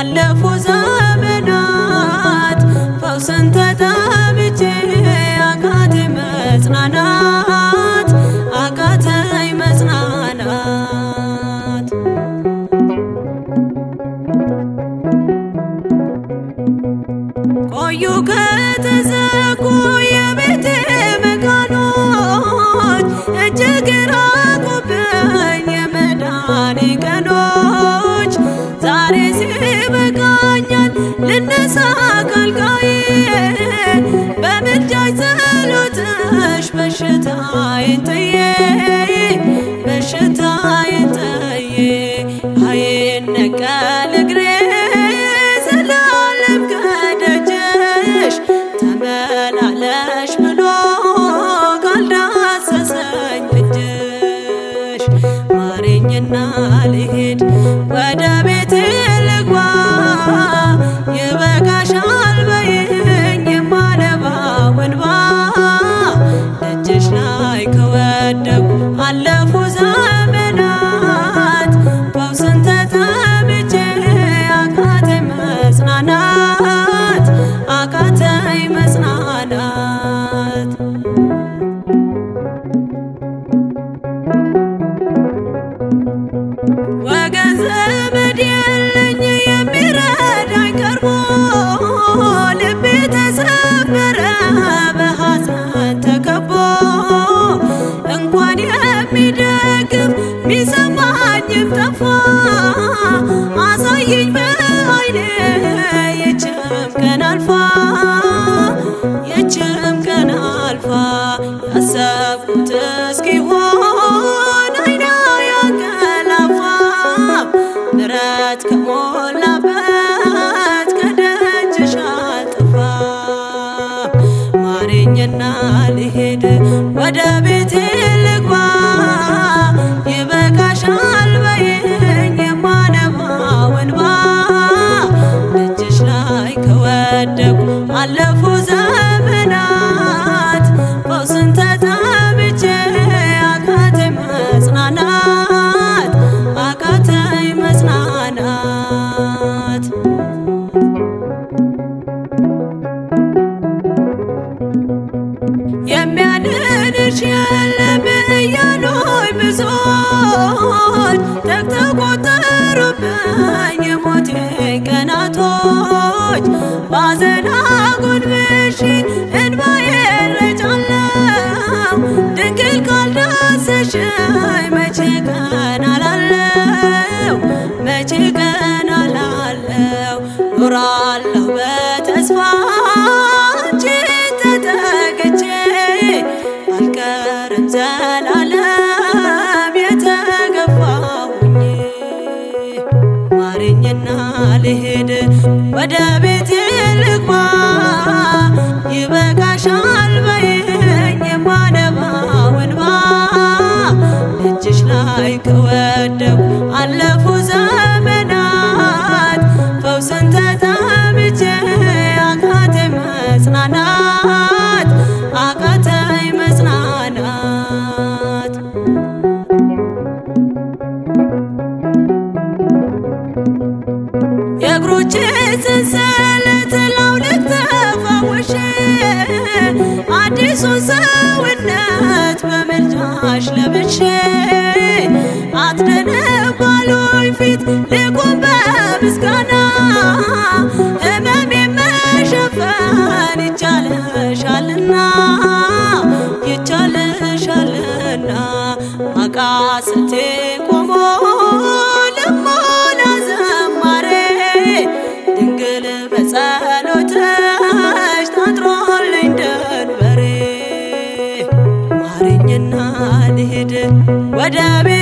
አለፉ ዘመናት ፈውስን ተጠምቼ አቃተኝ መጽናናት አቃተኝ መጽናናት ቆዩ ከተዘጉ የቤቴ መቃኖች እጅግ ራቁብኝ የመዳኔ ቀኖች ዛሬ ሲበቃኛል ልነሳ ካልጋዬ በምልጃሽ ጸሎትሽ በሽታዬን ጥዬ በሽታዬን ጥዬ አይነቀል እግሬ ዘላለም ከደጅሽ ተመላለሽ ብሎ ካልዳሰሰኝ እጅሽ ማረኝና ልሂድ ወደ ቤቴ ልግባ ይበቃሻል በይኝ የማነባው እንባ ደጅሽ ላይ ከወደኩ አለፉ ዘመናት ፈውስን ተጠምቼ አቃተኝ መጽናናት አቃተኝ መጽናናት ወገን ዘመድ የለኝ የሚረዳኝ ቀርቦ ልቤ ተሰበረ በሐዘን ተከቦ እንኳን የሚደግፍ ሚሰማኝም ጠፋ አሳየኝ በዓይኔ የችም ቀን አልፋ የችም ቀን አልፋ ያሰብኩት እስኪሆን አይና ያንቀላፋ ምሕረት ከሞላበት ከደጅሽ አልጠፋም ማረኝና ልሄድ ወደ ቤቴ ልግባ ይበቃሻል በይኝ የማነባው እንባ ደጅሽ ላይ ከወደኩ አለፉ ዘመናት ፈውስን ተጠምቼ አቃተኝ መጽናናት አቃተኝ መጽናናት የሚያድንሽ የለም እያሉኝ ብዙዎች ተግተው ቆጠሩብኝ የሞቴ ቀናቶች ባዘን አጎንብሼ እንባዬን ረጫለሁ ድንግል ካልዳሰሽኝ መቼ ቀን አላለው መቼ ቀን አላለው ኖራለሁ በተስፋ አንቺን ተጠግቼ አልቀርም ዘላለም የተገፋሁኝ ማረኝና ልሄድ ወደ ቤቴ ልግባ ይበቃሻል በይኝ የማነባው እንባ ደጅሽ ላይ ከወደኩ አለፉ ዘመናት ፈውስን ተጠምቼ አቃተኝ መጽናናት አቃተኝ መጽናናት የእግሮቼ ሰንሰለት ላውልቅ ተፈውሼ አዲሱን ሰውነት በምልጃሽ ለብሼ አትደነባሉኝ ፊት ልቁም በምስጋና ህመሜ መሸፈን ይቻለሻልና ይቻለሻልና አቃስቴ ቆሞ ልሞላ ዘማሬ ድንግል በጸሎትሽ ታጥሮልኝ ደንበሬ ማረኝና ልሂድ ወደ ቤ